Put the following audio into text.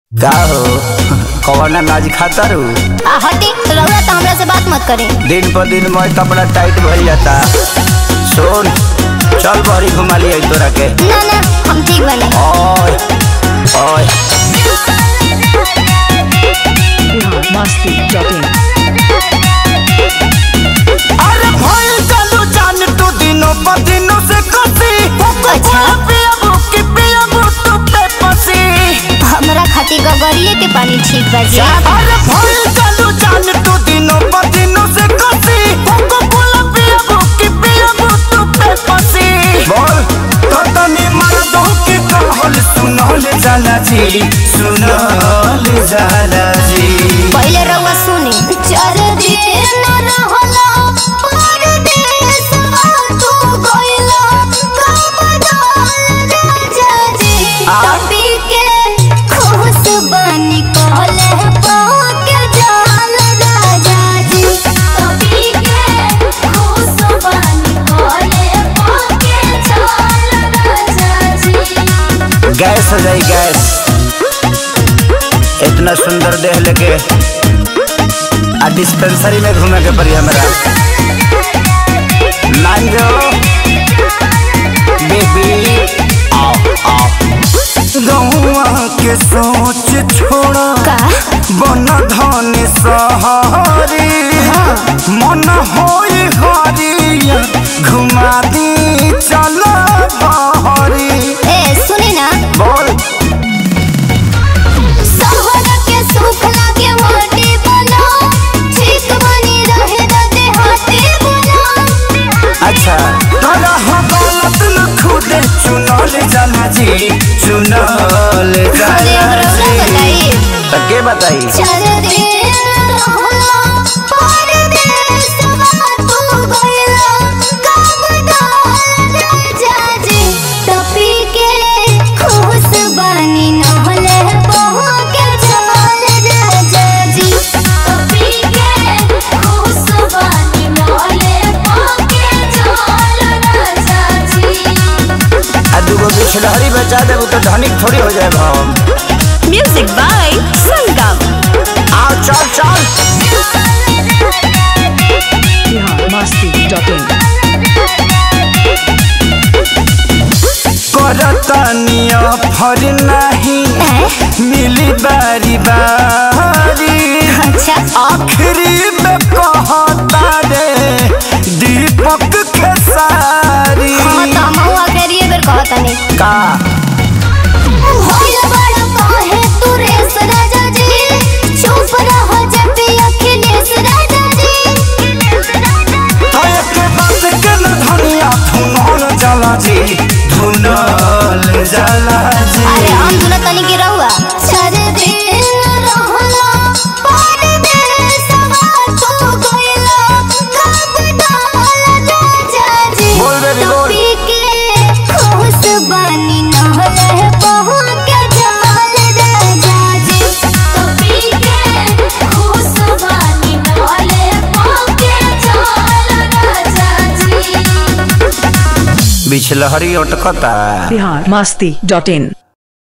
का हो कौन अनाज खाता रू आ हटी रउआ तो हमरा से बात मत करी दिन पर दिन मैं कपड़ा टाइट भइल जाता सुन चल बड़ी घुमा लिया तोरा के ना ना हम ठीक बने ओए ओए मस्ती जॉकिंग अरे भइल चलू जान तू दिनों पर दिनों से कसी अच्छा। पियाबू की पियाबू तू पे पसी हमरा खातिर गगरिए के पानी ठीक बा जी अरे भइल चलू जान तू दिनों पर दिनों से कसी कोको कोला पियाबू की पियाबू तू पे पसी बोल तो तनी मर दो की कहल सुनल जाला जी सुनल जाला जी पहले रउआ सुनी चार दिन न रहला परदेसवा तू गइला कमदान राजा जी आ? तभी के खुश बनी कहले पाके जान राजा जी तभी के खुश बनी कहले पाके जान राजा जी गैस हो जाई गैस इतना सुंदर देह लेके आ डिस्पेंसरी में घूमे के पड़ी हमरा मान जो बेबी आओ आओ गौआ के सोच छोड़ा का बन धन सहारी मन होई हरिया घुमा दी चल बहरी ए सुनी ना बोल सहर के सुख लागे माटी बना ठीक बनी रहे दते हाथी बना अच्छा तोरा हवालत न खुदे चुनल जाला जी चुनल जाला हमरा जी बताई। तो के बताई चल रे रहला परदेसवा तू गइला कमदान राजा जी टपी के खुश बनी नहले बहू के चल राजा जी टपी के खुश बनी नहले बहू के चल राजा जी आ दूगो बिछड़हरी बचा देबू तो धनिक थोड़ी हो जाए हम म्यूजिक बाय संगम आओ चल चल बिहार मस्ती जॉकिंग करतनिया फर नहीं मिली बारी बारी अच्छा आखिरी में कहता रे दीपक के सारी हाँ तो हम हुआ करिए बेर कहतनी का होइल बड़ा काहे तू रेस राजा जी चुप रह जब भी अखिलेश राजा जी तो एक बात के न धनिया धुनल जाला जी धुनल जाला जी अरे हम दुना तनी के रहुआ चार दिन रहला परदेसवा तू गइला कब राजा जी बोल बेबी, बोल। टोपी के खुश बनी नहले बहू के जाल राजा जी टोपी के खुश बनी नहले बहू के जाल राजा जी बिछलहरी अटकता बिहार मस्ती डॉट इन